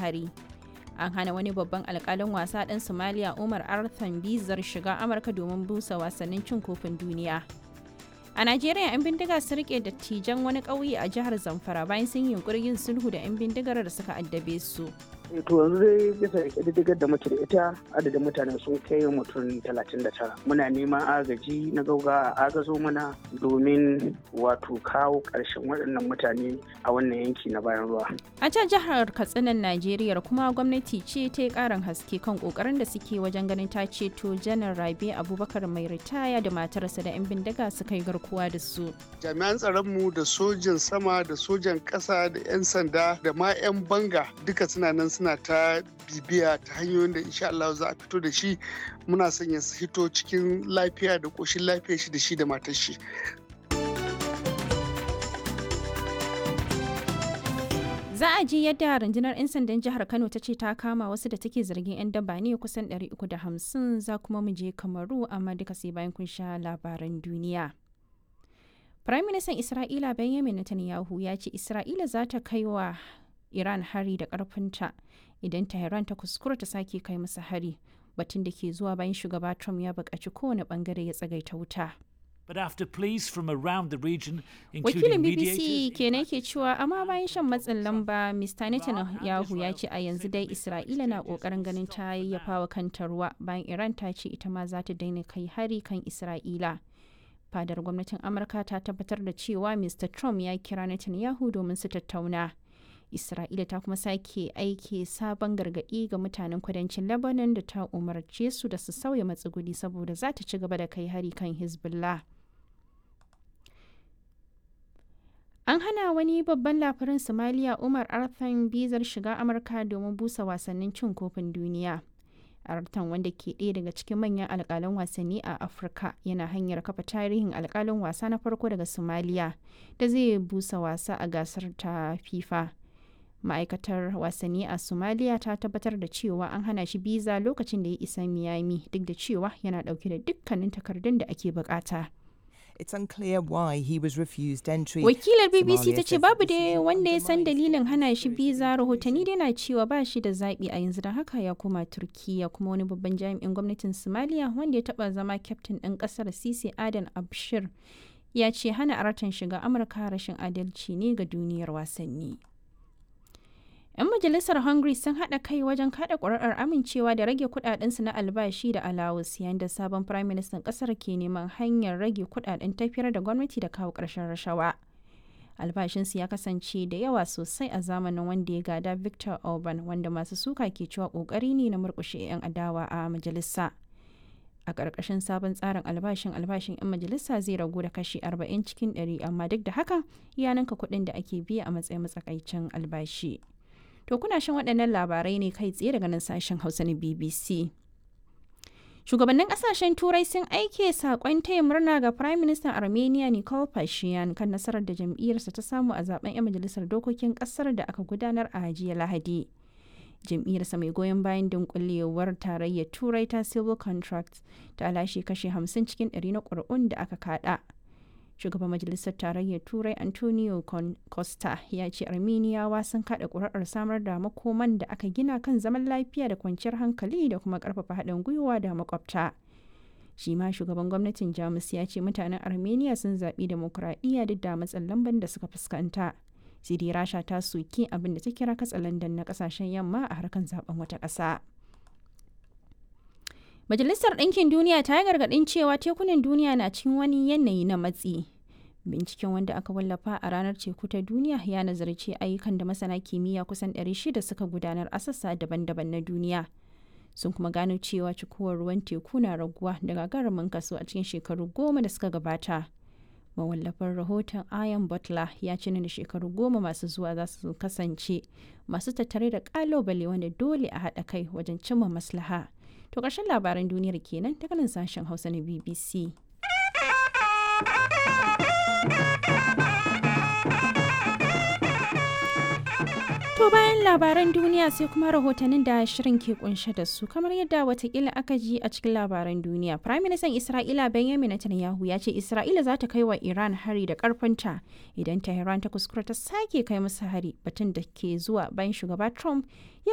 hari an hana wani babban alkalin wasa ɗan somaliya umar arthan bizar shiga amurka domin busa wasannin cin kofin duniya a najeriya 'yan bindiga su rike dattijan wani ƙauye a jihar zamfara bayan sun yi yunkurin yin sulhu da 'yan bindigar da suka addabe su to yanzu dai bisa ƙididdigar da muke da ita adadin mutane sun kai mutum 39 muna neman agaji na gauga a agazo mana domin wato kawo ƙarshen waɗannan mutane a wannan yanki na bayan ruwa a can jihar katsinan najeriya kuma gwamnati ce ta yi ƙarin haske kan ƙoƙarin da suke wajen ganin ta ceto janar rabe abubakar mai ritaya da matarsa da 'yan bindiga suka yi garkuwa da su jami'an tsaronmu da sojan sama da sojan ƙasa da 'yan sanda da ma 'yan banga duka suna nan suna ta bibiya ta hanyoyin da insha Allah za a fito da shi muna son ya hito cikin lafiya da ƙoshin lafiya shi da shi da matar shi. Za a ji yadda rundunar 'yan sandan jihar Kano ta ce ta kama wasu da take zargin 'yan daba ne kusan 350 za kuma mu je Kamaru amma duka sai bayan kun sha labaran duniya. Firayim Ministan Isra'ila Benjamin Netanyahu ya ce Isra'ila za ta kai wa Iran hari da ƙarfinta idan Tehran ta kuskura ta sake kai masa hari batun da ke zuwa bayan shugaba Trump ya buƙaci kowane ɓangare ya tsagaita wuta. But after pleas from around the region, Wakilin including BBC mediators, kenan ke cewa amma bayan shan matsin lamba Mr. Netanyahu ya ce a yanzu dai Isra'ila na ƙoƙarin ganin ta yayyafa wa kanta ruwa bayan Iran ta ce ita ma za ta daina kai hari kan Isra'ila. Fadar gwamnatin Amurka ta tabbatar da cewa Mr. Trump ya kira Netanyahu domin su tattauna. Isra'ila ta kuma sake aiki sabon gargaɗi ga mutanen kudancin Lebanon da ta umarce su da su sauya matsuguni saboda za ta ci gaba da kai hari kan Hezbollah. An hana wani babban labarin Somalia Umar Arthan bizar shiga Amurka domin busa wasannin cin kofin duniya. Artan wanda ke ɗaya daga cikin manyan alƙalan wasanni a Afirka yana hanyar kafa tarihin alƙalin wasa na farko daga Somalia da zai busa wasa a gasar ta FIFA. ma'aikatar wasanni a somalia ta tabbatar da cewa an hana shi biza lokacin da ya isa miami duk da cewa yana dauke da dukkanin takardun da ake bukata It's unclear why he was refused entry. wakilar bbc Somalia ta ce says babu this dai is wanda ya san undermines dalilin hana shi security biza rahotanni dai na cewa ba shi da zaɓi a yanzu don haka ya koma turkiya kuma wani babban jami'in gwamnatin somalia wanda ya taɓa zama kyaftin ɗin ƙasar sisi adan abshir ya ce hana aratan shiga amurka rashin adalci ne ga duniyar wasanni 'yan majalisar hungary sun haɗa kai wajen kaɗa ƙuri'ar amincewa da rage kuɗaɗensu na albashi da alawus yayin da sabon firayim ministan ƙasar ke neman hanyar rage kuɗaɗen tafiyar da gwamnati da kawo ƙarshen rashawa albashinsu ya kasance da yawa sosai a zamanin wanda ya gada victor orban wanda masu suka ke cewa ƙoƙari ne na murƙushe 'yan adawa a majalisa a ƙarƙashin sabon tsarin albashin albashin 'yan majalisa zai ragu da kashi 40 cikin 100 amma duk da haka ya ninka kuɗin da ake biya a matsayin matsakaicin albashi. To kuna shan waɗannan labarai ne kai tsaye daga nan sashen Hausa na BBC. Shugabannin ƙasashen Turai sun aike saƙon taya murna ga Prime Minister Armenia Nikol Pashinyan kan nasarar da jam'iyyarsa ta samu a zaben 'yan majalisar dokokin ƙasar da aka gudanar a jiya Lahadi. Jam'iyyarsa mai goyon bayan dunkulewar tarayyar Turai ta Civil Contracts ta lashe kashe 50 cikin 100 na ƙuri'un da aka kaɗa. shugaban majalisar tarayyar turai antonio costa ya ce armeniyawa sun kada kuri'ar samar da makoman da aka gina kan zaman lafiya da kwanciyar hankali da kuma karfafa haɗin gwiwa da makwabta shi ma shugaban gwamnatin jamus ya ce mutanen armenia sun zaɓi demokuraɗiyya duk da matsin lamban da suka fuskanta sidi rasha ta soki abin da ta kira katsalandan na ƙasashen yamma a harkar zaben wata ƙasa. Majalisar Ɗinkin Duniya ta yi gargaɗin cewa tekunan duniya na cikin wani yanayi na matsi. Binciken wanda aka wallafa a ranar teku ta duniya ya nazarci ayyukan da masana kimiyya kusan 600 suka gudanar a sassa daban-daban na duniya. Sun kuma gano cewa cikuwar ruwan teku na raguwa da gagarumin kaso a cikin shekaru goma da suka gabata. Mawallafin rahoton Ian Butler ya ce da shekaru goma masu zuwa za su kasance masu tattare da ƙalubale wanda dole a haɗa kai wajen cimma maslaha. To ƙarshen labaran duniyar kenan daga nan sashen Hausa na BBC. To bayan labaran duniya sai kuma rahotannin da shirin ke kunshe da su kamar yadda watakila aka ji a cikin labaran duniya. Prime Minister Isra'ila Benjamin Netanyahu ya ce Isra'ila za ta kai wa Iran hari da karfinta idan Tehran ta kuskura ta sake kai musu hari batun da ke zuwa bayan shugaba Trump ya